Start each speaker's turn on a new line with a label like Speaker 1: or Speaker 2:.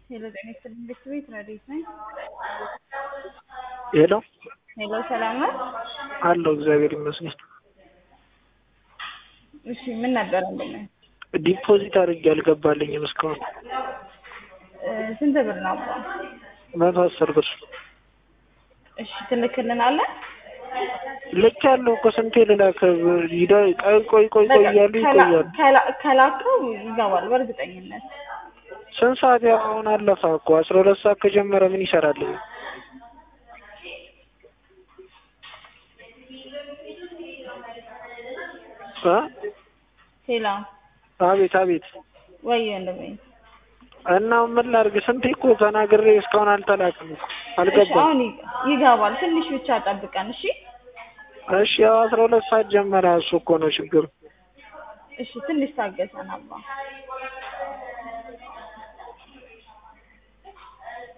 Speaker 1: ሄሎ ጤና ይስጥልኝ ቤት ቤት ረዴት ነኝ።
Speaker 2: ሄሎ
Speaker 1: ሄሎ ሰላም ነው?
Speaker 2: አለው እግዚአብሔር ይመስገን።
Speaker 1: እሺ ምን ነበር እንደምን
Speaker 2: ዲፖዚት አድርጌ አልገባልኝም እስካሁን
Speaker 1: እ ስንት ብር ነው አባ?
Speaker 2: መቶ አስር ብር
Speaker 1: እሺ ትልክልናለህ?
Speaker 2: ልክ ያለው እኮ ስንቴ ልላክ ሂዳ ቆይ ቆይ ቆይ ቆይ እያሉ ይቆያሉ።
Speaker 1: ከላ- ከላከው ይገባል በእርግጠኝነት።
Speaker 2: ስንት ሰዓት ያው አሁን አለፈ እኮ አስራ ሁለት ሰዓት ከጀመረ ምን ይሰራልኝ? እ
Speaker 1: ሄሎ
Speaker 2: አቤት አቤት
Speaker 1: ወይ ወንድሜ
Speaker 2: እና ምን ላድርግ? ስንቴ እኮ ተናግሬ እስካሁን አልተላክም እኮ
Speaker 1: እሺ
Speaker 2: አልገባም።
Speaker 1: አሁን ይ- ይገባል ትንሽ ብቻ ጠብቀን እሺ
Speaker 2: እሺ ያው አስራ ሁለት ሰዓት ጀመረ እሱ እኮ ነው ችግሩ።
Speaker 1: እሺ ትንሽ ታገሰን አባ